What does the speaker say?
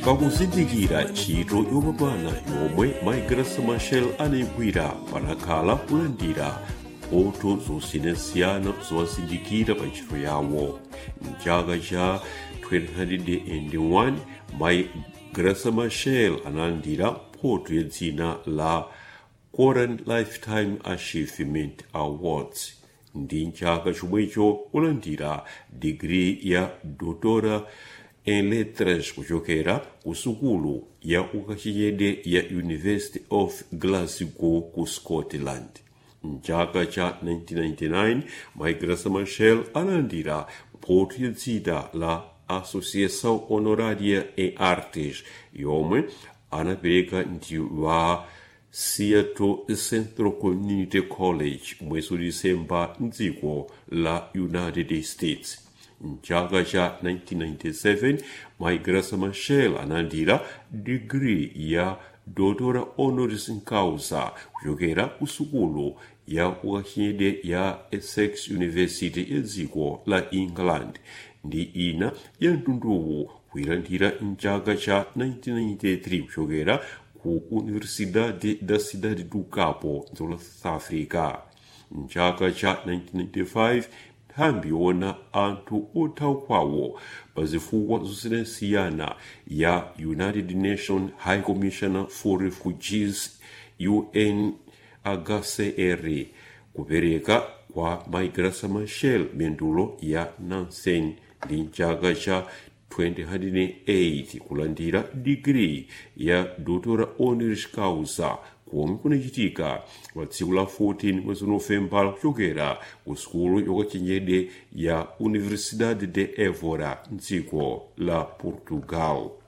pakuzindikira ntchito yopambana yomwe maigrasa machel anayigwira panakhala kulandira mphotho zosiyanasiyana zowazindikira pa ntchito yawo mchaka cha 2001 mai grasa machel analandira mphotho ya dzina la Koran Lifetime Achievement Awards ndi mchaka chomwecho kulandira digiri ya doutora en lettres kuchokera ku sukulu ya ukachenjede ya university of glasgow ku scotland mchaka cha 1999 maigrasa machel analandira mphotho ya dzina la associação honoraria em artes yomwe anapereka ndi wa Seattle Central Community College mwezi disemba mdziko la united states mchaka cha 1997 maigrasa machel analandira digiri ya doutora honoris causa kuchokera ku sukulu ya ukachenjede ya essex university ya dziko la england ndi ina ya mtunduwu kuyilandira mchaka cha 1993 kuchokera ku universidade da cidade do cabo dziko la south africa mchaka cha 1995 nthambi yoona anthu othawa kwawo pa zifukwa zosiyanasiyana ya united nations high commissioner for refugees unhcr kupereka kwa maigrasa machel mendulo ya nansen ndi mchaka cha 2008 kulandira digiri ya doutora honoris causa komwe kunachitika pa tsiku la 14 mwezi novembala kuchokera ku sukulu yokachenjede ya universidade de évora mdziko la portugal